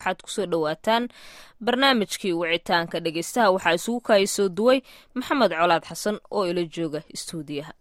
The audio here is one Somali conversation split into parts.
waxaad kusoo dhowaataan barnaamijkii wicitaanka dhegeystaha waxaa isugu kaaya soo duway maxamed colaad xasan oo ila jooga istuudiyaha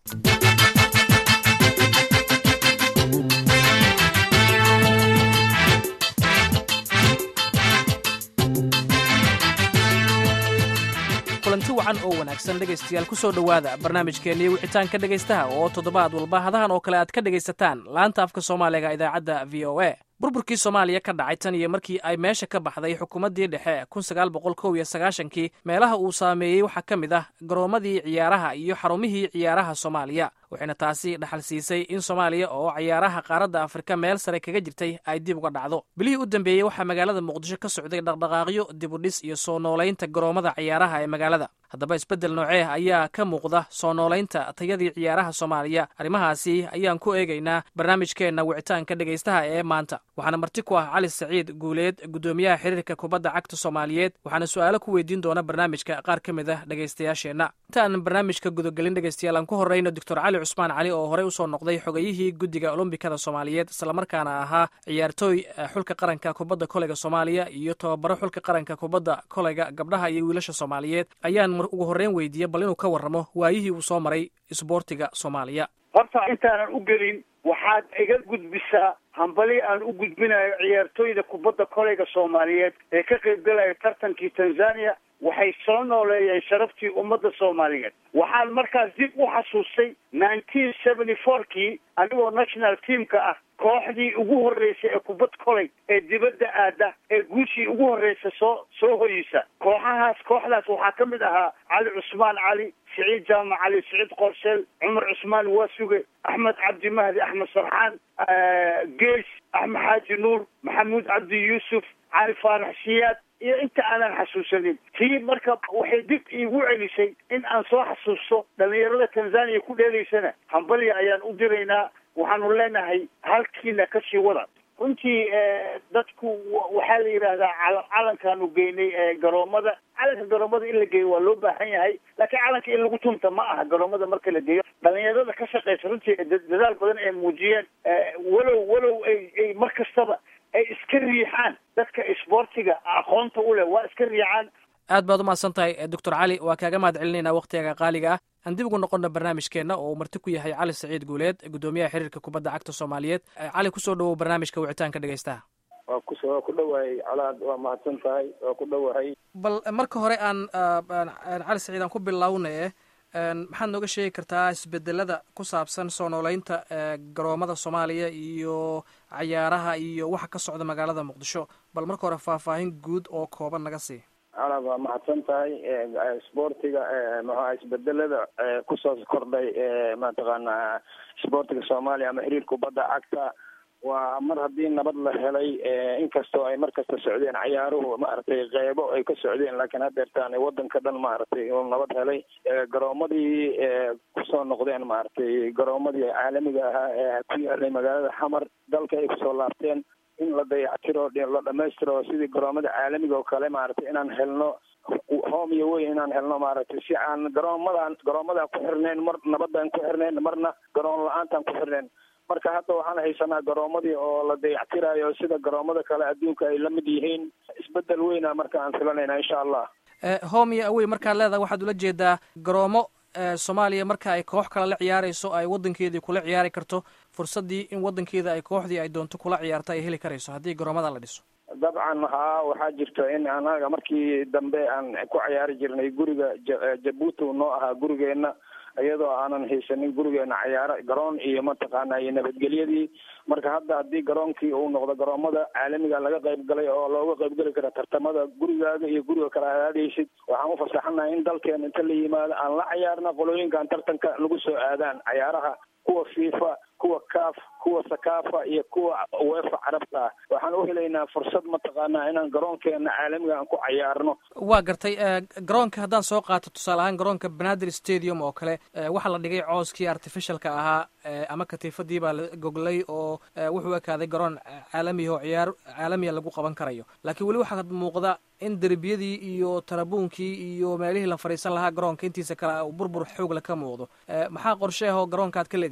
kulanti wacan oo wanaagsan dhegaystayaal ku soo dhowaada barnaamijkeennii wicitaanka dhegaystaha oo toddobaad walba hadahan oo kale aad ka dhegaysataan laanta afka soomaaliga idaacadda v o a burburkii soomaaliya ka dhacay tan iyo markii ay meesha ka baxday xukuumaddii dhexe kun sagaal boqol kow iyo sagaashankii meelaha uu saameeyey waxaa ka mid ah garoomadii ciyaaraha iyo xarumihii ciyaaraha soomaaliya waxayna taasi dhaxal siisay in soomaaliya oo ciyaaraha qaaradda afrika meel sare kaga jirtay ay dib uga dhacdo bilihii u dambeeyey waxaa magaalada muqdisho ka socday dhaqdhaqaaqyo dibudhis iyo soo noolaynta garoomada ciyaaraha ee magaalada haddaba isbeddel noocee ayaa ka muuqda soo noolaynta tayadii ciyaaraha soomaaliya arrimahaasi ayaan ku eegaynaa barnaamijkeenna wicitaanka dhegaystaha ee maanta waxaana marti ku ah cali saciid guuleed guddoomiyaha xiriirka kubadda cagta soomaaliyeed waxaana su-aalo ku weydiin doona barnaamijka qaar ka mid ah dhegaystayaasheenna intaan barnaamijka gudagelin dhegaystayaal aan ku horreyno doctor cali cusmaan cali oo horey usoo noqday xogayihii guddiga olombikada soomaaliyeed islamarkaana ahaa ciyaartooy xulka qaranka kubadda koleyga soomaaliya iyo tababaro xulka qaranka kubadda koleyga gabdhaha iyo wiilasha soomaaliyeed ayaan ugu horreyn weydiiya bal inuu ka warramo waayihii uu soo maray isboortiga soomaaliya horta intaanan u gelin waxaad iga gudbisaa hambali aan u gudbinayo ciyaartooyda kubadda koleyga soomaaliyeed ee ka qaybgalaya tartankii tanzania waxay soo nooleeyeen sharaftii ummadda soomaaliyeed waxaan markaas dib u xasuustay nineteen seventy four-kii anigoo national teamka ah kooxdii ugu horreysay ee kubad koley ee dibadda aada ee guushii ugu horreysa soo soo hoyisa kooxahaas kooxdaas waxaa ka mid ahaa cali cusmaan cali siciid jaamac cali siciid qorsheel cumar cusmaan waasuge axmed cabdi mahdi axmed sarxaan gees axmed xaaji nuur maxamuud cabdi yuusuf cali faarax siyaad iyo inta aanan xasuusanin tii marka waxay dib iigu celisay in aan soo xasuusto dhalinyarada tanzania ku dheelaysana hambalya ayaan u diraynaa waxaanu leenahay halkiina kasii wada runtii dadku waxaa la yidhaahdaa cala calankaanu geynay garoomada calanka garoomada in la geeyo waa loo baahan yahay laakiin calanka in lagu tunta ma aha garoomada marka la geeyo dhalinyarada ka shaqeysa runtii dadaal badan ay muujiyeen walow walow ay ay mar kastaba ay iska riixaan dadka isboortiga aqoonta u leh waa iska riixaan aad baad umahadsan tahay doctor cali waa kaaga mahad celinaynaa wakhtigaga qaaliga ah aan dib ugu noqonna barnaamijkeenna oo uu marti ku yahay cali saciid guuleed guddoomiyaha xiriirka kubadda cagta soomaaliyeed cali kusoo dhowow barnaamijka wicitaanka dhegaystaha waa kus waa ku dhowahay colaad waa mahadsan tahay waa ku dhowahay bal marka hore aan cali saciid aan ku bilownaye maxaad nooga sheegi kartaa isbedelada ku saabsan soo nooleynta garoomada soomaaliya iyo cayaaraha iyo waxa ka socda magaalada muqdisho bal marka hore faahfaahin guud oo kooban naga sii colaad waa mahadsan tahay isboortiga maxaa isbedelada kusoo kordhay mataqaana isboortiga soomaaliya ama xiriir kubadda cagta waa mar haddii nabad la helay inkastoo ay mar kasta socdeen cayaaruhu maaragtay qeybo ay ka socdeen laakiin haddeertaan wadanka dhan maaragtay uu nabad helay garoomadii kusoo noqdeen maaragtay garoomadii caalamiga ahaa ee ku yaalay magaalada xamar dalka ay kusoo laabteen in la dayactiro la dhamaystiro sidii garoomada caalamiga oo kale maaragtay inaan helno home iyo weyn inaan helno maaragtay si aan garoomadan garoomadaan ku xirnayn mar nabadaan ku xirnayn marna garoon la-aantaan ku xirnayn marka hadda waxaan haysanaa garoomadii oo la dayactirayo sida garoomada kale adduunka ay la mid yihiin isbedel weyna marka aan filanayna insha allah home iyo awey markaad leedahay waxaad ula jeedaa garoomo soomaaliya marka ay koox kale la ciyaarayso ay wadankeedii kula ciyaari karto fursaddii in wadankeeda ay kooxdii ay doonto kula ciyaarto ay heli karayso haddii garoomada la dhiso dabcan haa waxaa jirta in anaga markii dambe aan ku ciyaari jirnay guriga jabuuti noo ahaa gurigeenna iyadoo aanan haysanin gurigeena cayaaro garoon iyo mataqaana iyo nabadgelyadii marka hadda haddii garoonkii uu noqdo garoomada caalamiga laga qayb galay oo looga qayb geli kara tartamada gurigaaga iyo guriga kale aad aadaysid waxaan ufasaxanahay in dalkeena inta la yimaado aan la cayaarna qolooyinkan tartanka lagu soo aadaan cayaaraha kuwa fifa kuwa caf kuwa sakafa iyo kuwa wefa carabta ah waxaan u helaynaa fursad mataqaanaa inaan garoonkeena caalamiga aan ku cayaarno waa gartay garoonka haddaan soo qaato tusaale ahaan garoonka benadir stadium oo kale waxaa la dhigay cooskii artificialka ahaa ama katiifadii baa la goglay oo wuxuu ekaaday garoon caalamiya oo ciyaar caalamiya lagu qaban karayo laakiin weli waxaa muuqda in derbiyadii iyo tarabuunkii iyo meelihii la fadhiisan lahaa garoonka intiisa kale burbur xoogle ka muuqdo maxaa qorshe ahoo garoonka aad ka leedihiin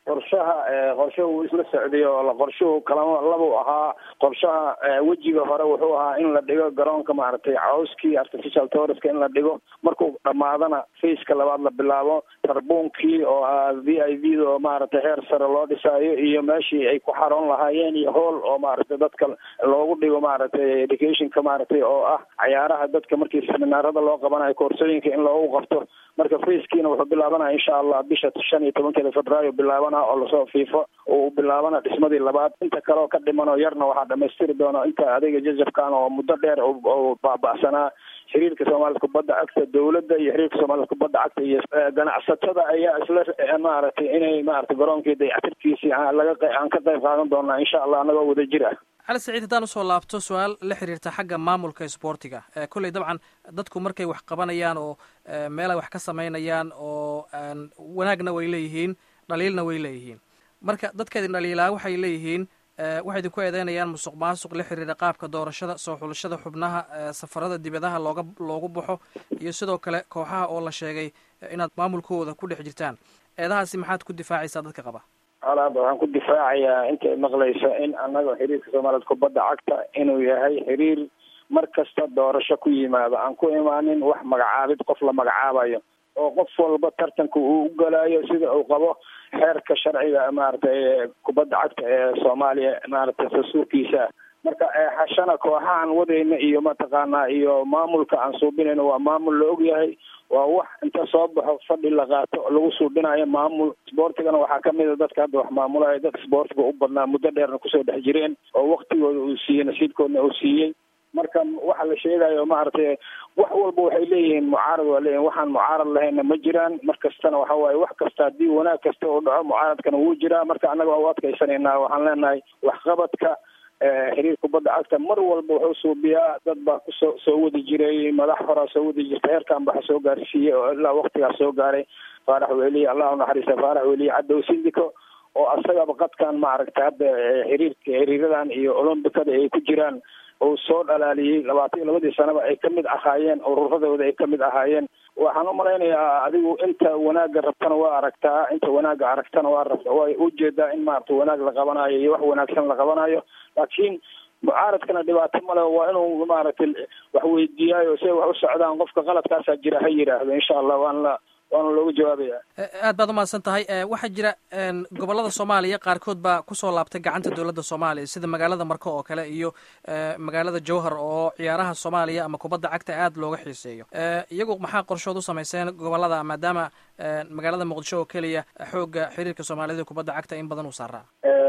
qorshaha qorshaha wuu isla socday oo qorshuhu kalama labuu ahaa qorshaha wejiga hore wuxuu ahaa in la dhigo garoonka maaragtay cawskii artificial touriska in la dhigo markuu dhammaadana faceka labaad la bilaabo tarbuunkii oo ah v i v da oo maaragtay heer sare loo dhisaayo iyo meeshii ay ku xaroon lahaayeen iyo hool oo maaragtay dadka loogu dhigo maaragtay educationka maaragtay oo ah cayaaraha dadka markii seminaarada loo qabanayo koorsooyinka in loogu qabto marka facekiina wuxuu bilaabanaya insha allah bisha shan iyo tobankeeda februaayo bilaabana oo lasoo fiifo uu bilaabana dhismadii labaad inta kaleoo ka dhiman oo yarna waxaa dhamaystiri doona inta adayga jajabkan oo muddo dheer oo baaba'sanaa xiriirka soomaalida kubadda cagta dowladda iyo xiriirka soomaalida kubadda cagta iyo ganacsatada ayaa isla maaragtay inay maaragtay garoonkii dayactirkiisii laga aan ka qayb qaadan doonaa insha allah anagoo wada jir ah cali saciid haddaan usoo laabto su-aal la xiriirta xagga maamulka isboortiga kolley dabcan dadku markay wax qabanayaan oo meel ay wax ka samaynayaan oo wanaagna way leeyihiin dhaliilna way leeyihiin marka dadkaedin dhaliilaa waxay leeyihiin waxay idinku eedeynayaan musuq maasuq la xiriira qaabka doorashada soo xulashada xubnaha safarada dibadaha looga loogu baxo iyo sidoo kale kooxaha oo la sheegay inaad maamulkooda ku dhex jirtaan eedahaasi maxaad ku difaacaysaa dadka qaba alaaba waxaan ku difaacayaa intay maqlayso in annaga xiriirka soomaaliyed kubadda cagta inuu yahay xiriir mar kasta doorasho ku yimaado aan ku imaanin wax magacaabid qof la magacaabayo oo qof walba tartanka uu u galaayo sida uu qabo xeerka sharciga maaragtay kubadda cagta ee soomaaliya maaragtay dastuurkiisa marka xashana kooxahan wadayna iyo mataqaanaa iyo maamulka aan suubinayno waa maamul la ogyahay waa wax inta soo baxo fadhi la qaato lagu suubinayo maamul isboortigana waxaa kamid a dadka hadda wax maamulayo dadka isboortiga u badnaa muddo dheerna kusoo dhex jireen oo waktigooda uu siiyey nasiibkoodna uu siiyey marka waxa la sheegayo maaragtay wax walba waxay leeyihiin mucaarad waa leeyihin waxaan mucaarad lahayna ma jiraan mar kastana waxa waaye wax kasta haddii wanaag kasta uu dhaco mucaaradkana wuu jiraa marka annaga waa u adkaysanaynaa waxaan leenahay waxqabadka xiriir kubadda cagta mar walba wuxuu suubiyaa dad baa kusoo soo wadi jiray madax horaa soo wadi jirta heerkan baxa soo gaarsiiyey oo ilaa waktigaas soo gaaray faarax weliye allah unaxariista faarax weliye cadow sindiko oo asagaba qadkan maaragtay hadda xiriirka xiriiradan iyo olombikada ay ku jiraan uu soo dhalaaliyey labaatan iyo labadii sanaba ay kamid ahaayeen ururadooda ay kamid ahaayeen waxaan umalaynayaa adigu inta wanaagga rabtana waa aragtaa inta wanaagga aragtana waa rabta way ujeedaa in maaragta wanaag la qabanayo iyo wax wanaagsan la qabanayo laakiin mucaaradkana dhibaato male waa inuu maaragtay wax weydiiyaayo say wax u socdaan qofka qaladkaasaa jira ha yidhaahdo insha allah waan la waana looga jawaabaya aad baad umahadsan tahay waxaa jira gobolada soomaaliya qaarkood baa kusoo laabtay gacanta dowladda soomaaliya sida magaalada marko oo kale iyo magaalada jowhar oo ciyaaraha soomaaliya ama kubadda cagta aad looga xiiseeyo iyagu maxaa qorshood u samayseen gobolada maadaama magaalada muqdisho oo keliya xoogga xiriirka soomaaliyada kubadda cagta in badan uu saaraa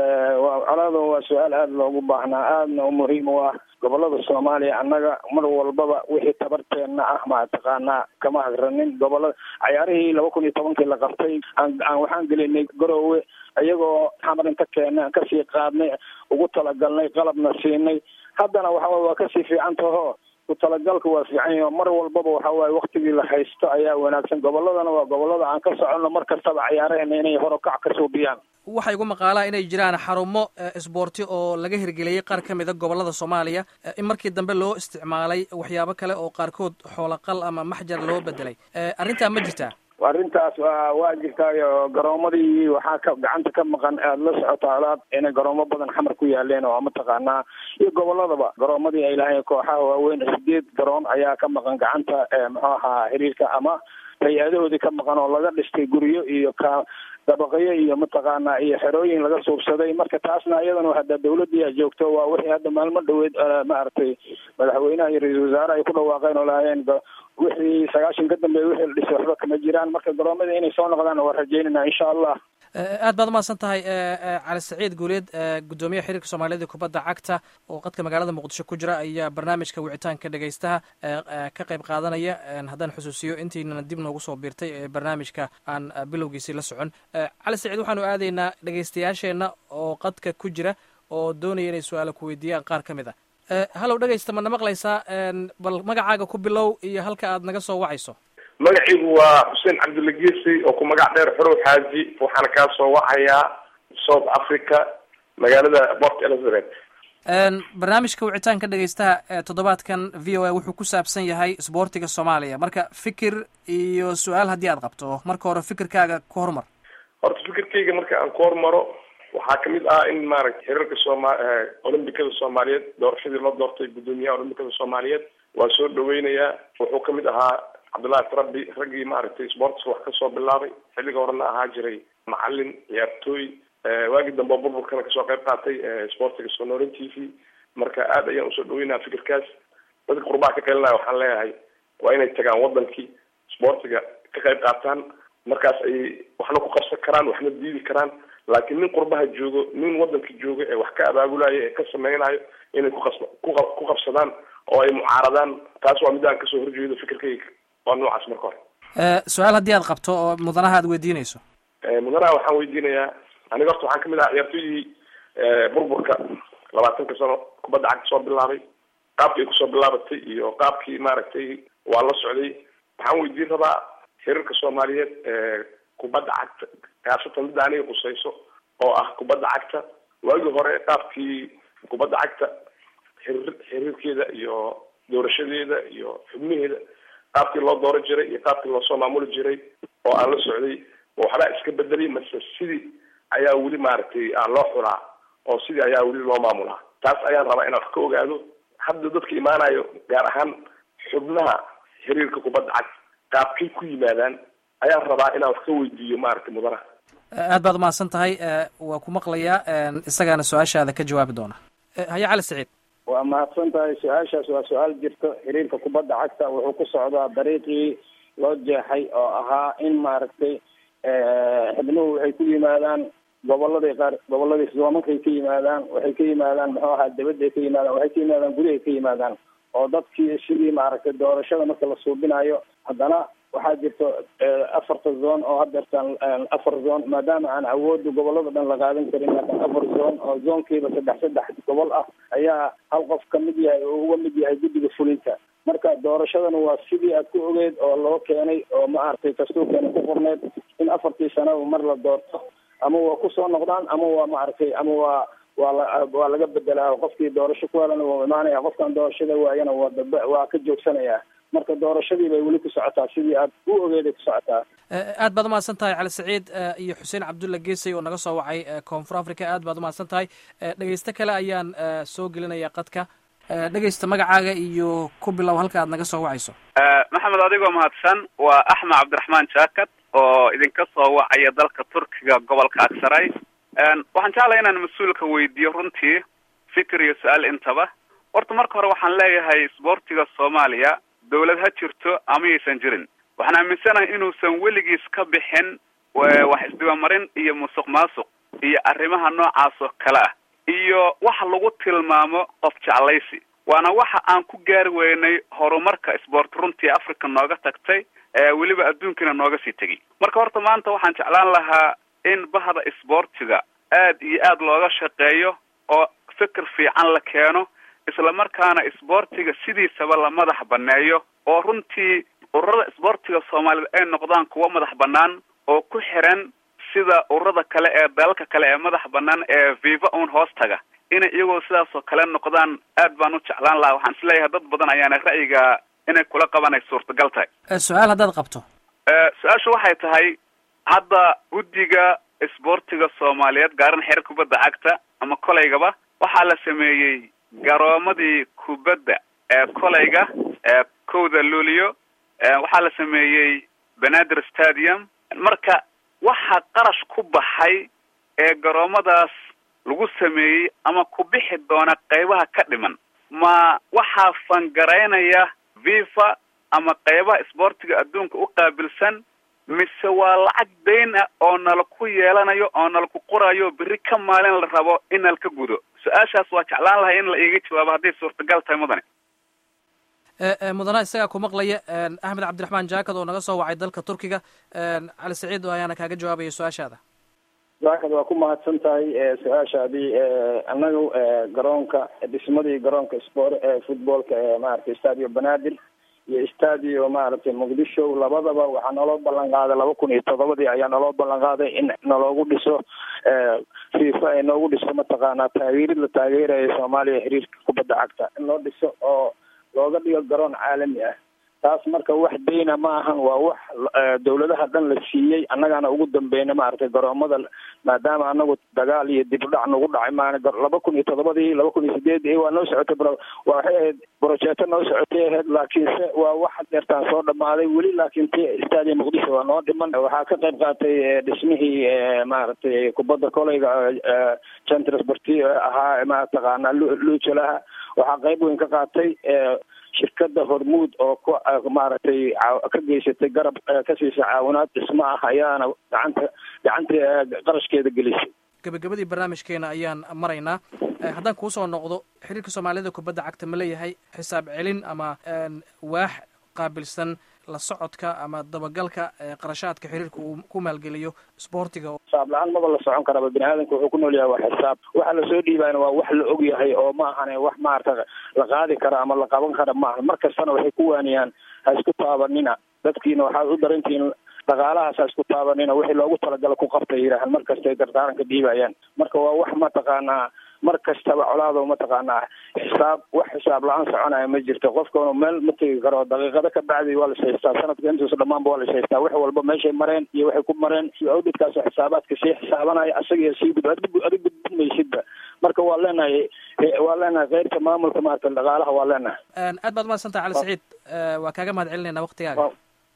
colaado waa su-aal aada loogu baahnaa aadna u muhiim u ah gobolada soomaaliya annaga mar walbaba wixii tabarteenna ah mataqaanaa kama hagranin gobolada cayaarihii laba kun iyo tobankii la qabtay aan waxaan gelinay garoowe iyagoo xamar inta keena aan kasii qaadnay ugu talagalnay qalabna siinay haddana waxa waa kasii fiican taho ku talagalka waa fiican yaho mar walbaba waxa waaye waktigii la haysto ayaa wanaagsan goboladana waa gobolada aan ka soconno mar kastaba cayaaraheena inay horokac ka suubiyaan waxaa igu maqaalaa inay jiraan xarumo isboorti oo laga hirgeliyey qaar ka mida gobolada soomaaliya in markii dambe loo isticmaalay waxyaabo kale oo qaarkood xoolaqal ama maxjar loo bedelay arrintaa ma jirtaa arrintaas waa jirtaayo garoomadii waxaa ka gacanta ka maqan aada la socotaa alaad inay garoomo badan xamar ku yaaleen oo mataqaanaa iyo goboladaba garoomadii ay lahayn kooxaha waaweyn sideed garoon ayaa ka maqan gacanta muxuu ahaa xiriirka ama hay-adahoodii ka maqan oo laga dhistay guryo iyo ka dabaqyo iyo mataqaanaa iyo xerooyin laga suubsaday marka taasna iyadana hadda dawladii a joogto waa wixii hadda maalmo dhaweed maaragtay madaxweynaha iyo ra-iisul wasaare ay ku dhawaaqeen oo lahaayeen wixii sagaashan ka dambeeya wixii la dhisay waxba kama jiraan marka garoomadii inay soo noqdaan waa rajeynayna insha allah aad baad umahadsan tahay cali saciid guuleed guddoomiyaha xiriirka soomaaliyada kubadda cagta oo qadka magaalada muqdisho ku jira ayaa barnaamijka wicitaanka dhegaystaha ka qayb qaadanaya haddaan xusuusiyo intiinana dib noogu soo biirtay ee barnaamijka aan bilowgiisii la socon cali saciid waxaanu aadaynaa dhegaystayaasheenna oo qadka ku jira oo doonaya inay su-aala ku weydiiyaan qaar ka mid a hallow dhegaysta ma na maqlaysaa bal magacaaga ku bilow iyo halka aad naga soo wacayso magaciigu waa xuseen cabdulagiisi oo ku magac dheer xorow xaaji waxaana kaa soo wacayaa south africa magaalada port elizabeth barnaamijka wicitaanka dhegaystaha toddobaadkan v o a wuxuu ku saabsan yahay isboortiga soomaaliya marka fikir iyo su-aal haddii aad qabto marka hore fikirkaaga ku hormar horta fikirkayga marka aan ku hormaro waxaa kamid ah in maaragtay xiriirka sooma olombikada soomaaliyeed doorashadii loo doortay guddoomiyaha olombikada soomaaliyeed waa soo dhaweynayaa wuxuu kamid ahaa cabdullaahi tarabi raggii maaragtay sportska wax kasoo bilaabay xilliga horena ahaa jiray macalin ciyaartooy waagii dambe burburkana kasoo qayb qaatay sportiga sonoran t v marka aad ayaan usoo dhaweynaya fikirkaas dadka qurbaha ka qelinaya waxaan leeyahay waa inay tagaan wadankii sportiga ka qayb qaataan markaas ayay waxna ku qabsan karaan waxna diidi karaan laakiin nin qurbaha joogo nin wadanka joogo ee wax ka abaabulayo ee ka sameynayo inay kuqas ku qabsadaan oo ay mucaaradaan taas waa mid aan kasoo horjeedo fikirkayga waa noocaas marka hore su-aal haddii aad qabto oo mudanaha aad weydiinayso mudanaha waxaan weydiinayaa aniga horta waxaan kamid ahaa ciyaartooydii burburka labaatanka sano kubadda cagta soo bilaabay qaabkii ay kusoo bilaabatay iyo qaabkii maaragtay waa la socday waxaan weydiin rabaa xiriirka soomaaliyeed kubadda cagta kaasatan midda aniga qusayso oo ah kubadda cagta waagii hore qaabkii kubadda cagta xiriir xiriirkeeda iyo doorashadeeda iyo xubnaheeda qaabkii loo dooran jiray iyo qaabkii loosoo maamuli jiray oo aan la socday waxbaa iska bedelay mase sidii ayaa weli maaragtay aan loo xulaa oo sidii ayaa weli loo maamulaa taas ayaan rabaa inaan wax ka ogaado hadda dadka imaanayo gaar ahaan xubnaha xiriirka kubadda cagta qaabkay ku yimaadaan ayaan rabaa inaan wax ka weydiiyo maaragtay mudanaha aad baad umahadsan tahay waa ku maqlayaa isagaana su-aashaada ka jawaabi doona haya cali saciid waa mahadsan tahay su-aashaas waa su-aal jirto xiriirka kubadda cagta wuxuu ku socdaa dariiqii loo jeexay oo ahaa in maaragtay xubnuhu waxay ku yimaadaan goboladii qaar goboladii soomankay ka yimaadaan waxay ka yimaadaan muxuu ahaa dabadday ka yimaadaan waxay ka yimaadaan gurihay ka yimaadaan oo dadkii sidii maaragtay doorashada marka la suubinayo haddana waxaa jirto afarta zone oo hadeertaan afar zone maadaama aan awooda gobolada dhan la qaadan karin laakiin afar zone oo zoonkiiba saddex saddex gobol ah ayaa hal qof ka mid yahay oo uga mid yahay guddiga fulinta marka doorashadana waa sidii aad ku ogeyd oo loo keenay oo maaragtay dastuurkeena ku qorneyd in afartii sanaba mar la doorto ama waa kusoo noqdaan ama waa maaragtay ama waa waa la waa laga bedelaa qofkii doorasho ku helana waa imaanaya qofkan doorashada waayana waa dab waa ka joogsanaya marka doorashadii bay weli ku socotaa sidii aad u ogeeday ku socotaa aad baad umahadsan tahay cali saciid iyo xuseen cabdulla geesay oo naga soo wacay koonfur africa aad baad umahadsan tahay dhegeysto kale ayaan soo gelinaya qadka dhegeysta magacaaga iyo ku bilow halka aad naga soo wacayso maxamed adigoo mahadsan waa axmed cabdiraxmaan jaakat oo idinka soo wacaya dalka turkiga gobolka aksaray waxaan jeclaya inaan mas-uulka weydiiyo runtii fikir iyo su-aal intaba horta marka hore waxaan leeyahay isboortiga soomaaliya dawlad ha jirto ama yaysan jirin waxaan aaminsanahay inuusan weligiis ka bixin wax isdibamarin iyo musuq maasuq iyo arrimaha noocaas oo kale ah iyo waxa lagu tilmaamo qof jeclaysi waana waxa aan ku gaari weynay horumarka isboort runtii africa nooga tagtay weliba adduunkana nooga sii tegay marka horta maanta waxaan jeclaan lahaa in bahda isboortiga aad iyo aad looga shaqeeyo oo fikir fiican la keeno isla markaana isboortiga sidiisaba la madax baneeyo oo runtii ururada isboortiga soomaaliyeed ay noqdaan kuwo madax banaan oo ku xiran sida ururada kale ee dalalka kale ee madax banaan ee viva un hoos taga inay iyagoo sidaas oo kale noqdaan aad baan u jeclaan lahaa waxaan isleeyahay dad badan ayaana ra'yiga inay kula qaban ay suurtagal tahay su-aal haddaad qabto su-aashu waxay tahay hadda guddiga isboortiga soomaaliyeed gaaran xeer kubadda cagta ama kolaygaba waxaa la sameeyey garoomadii kubadda ee kolayga ee kowda luulio waxaa la sameeyey benadir stadium marka waxaa qarash ku baxay ee garoomadaas lagu sameeyey ama ku bixi doona qeybaha ka dhiman ma waxaa fangaraynaya vifa ama qeybaha isboortiga adduunka u qaabilsan mise waa lacag dayn ah oo nala ku yeelanayo oo nala ku qorayo berri ka maalin la rabo in nala ka gudo su-aashaas waa jeclaan lahay in la iiga jawaabo hadday suurtagal tahay mudane mudana isagaa ku maqlaya axmed cabdiraxmaan jaakad oo naga soo wacay dalka turkiga cali saciid ayaana kaaga jawaabaya su-aashaada jaakad waa ku mahadsan tahay su-aashaadii annaga garoonka dhismadii garoonka spor footballka ee maaragtay stadio banaadir iyo stadio maaragtay muqdisho labadaba waxaa naloo ballan qaaday laba kun iyo todobadii ayaa naloo ballan qaaday in naloogu dhiso fifa ay noogu dhiso mataqaanaa taageerid la taageerayo soomaaliya xiriirka kubadda cagta in loo dhiso oo looga dhigo garoon caalami ah taas marka wax deyna ma ahan waa wax dawladaha dhan la siiyey annagaana ugu dambeyna maaragtay garoomada maadaama anagu dagaal iyo dib u dhac nagu dhacay maana laba kun iyo toddobadii laba kun iyo sideedii waa noo socotay waa waxay ahayd brojeeto noo socotay ahayd laakiinse waa wax deertaan soo dhamaaday weli laakiin t stadia muqdisho waa noo dhiman waxaa ka qayb qaatay dhismihii maaragtay kubadda koleyga centrsporti ahaa mataqaana luujalaha waxaa qayb weyn ka qaatay shirkada hormuud oo ku maaragtay ka geysatay garab ka siisa caawinaad dhismo ah ayaana gacanta gacanta qarashkeeda gelisay gabagabadii barnaamijkeena ayaan maraynaa haddaan kuu soo noqdo xiriirka soomaalida kubadda cagta ma leeyahay xisaab celin ama waax qaabilsan la socodka ama dabagalka qarashaadka xiriirka uu ku maalgeliyo sboortiga xisaab la-aan maba la socon karaba bini aadamka wuxuu ku nool yahay waa xisaab waxa lasoo dhiibaana waa wax la og yahay oo ma ahane wax maarata la qaadi kara ama la qaban kara maaha mar kastana waxay ku waaniyaan ha isku taabanina dadkiina waxaad u darantihiin dhaqaalahaas ha isku taabanina wixii loogu talagala ku qabtay yidhaahaan mar kastay dardaaranka dhiibayaan marka waa wax mataqaanaa mar kastaba colaado mataqaanaa xisaab wax xisaab la-aan soconaya ma jirto qofkanu meel ma tegi karo daqiiqado ka bacdi waa las haystaa sanadka intuusa dhammaanba waa las haystaa wax walba meeshay mareen iyo waxay ku mareen awdidkaasoo xisaabaadka sii xisaabanaya asagiyo sii gud adig gudmaysidba marka waa leenahay waa leenahay keyrta maamulka maarata dhaqaalaha waa leenahay aad baad umahadsantah cali saciid waa kaaga mahad celinayna waktigaaga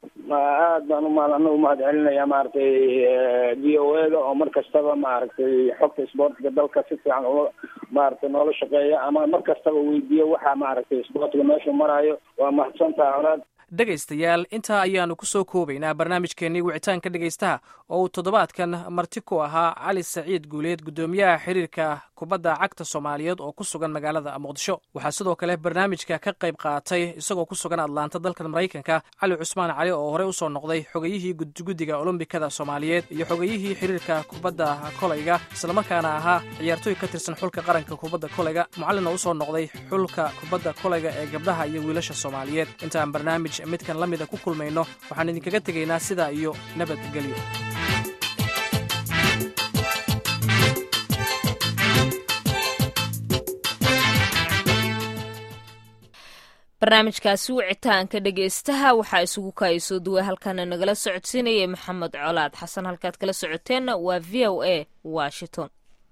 aad baan uma anagu mahad celinaya maaragtay v o a da oo mar kastaba maaragtay xogta sboortiga dalka si fiican ula maaragtay noola shaqeeya ama mar kastaba weydiiyo waxa maaragtay sboortiga meeshuu maraayo waa mahadsantaha colaad dhegaystayaal intaa ayaanu ku soo koobaynaa barnaamijkeennii wicitaanka dhegaystaha oo uu toddobaadkan marti ku ahaa cali saciid guuleed guddoomiyaha xiriirka kubadda cagta soomaaliyeed oo ku sugan magaalada muqdisho waxaa sidoo kale barnaamijka ka qayb qaatay isagoo ku sugan atlaanta dalkan maraykanka cali cusmaan cali oo horey usoo noqday xogeyihii gudguddiga olombikada soomaaliyeed iyo xogeyihii xiriirka kubadda kolayga islamarkaana ahaa ciyaartooy ka tirsan xulka qaranka kubadda kolayga mucallin oo usoo noqday xulka kubadda kolayga ee gabdhaha iyo wiilasha soomaaliyeed intaan barnaamij midkan la mida ku kulmayno waxaan idinkaga tegaynaa sidaa iyo nabadgelyo barnaamijkaasi wicitaanka dhegeystaha waxaa isugu kaayasoo duway halkaana nagala socodsiinayay maxamed colaad xasan halkaad kala socoteenna waa v o a washington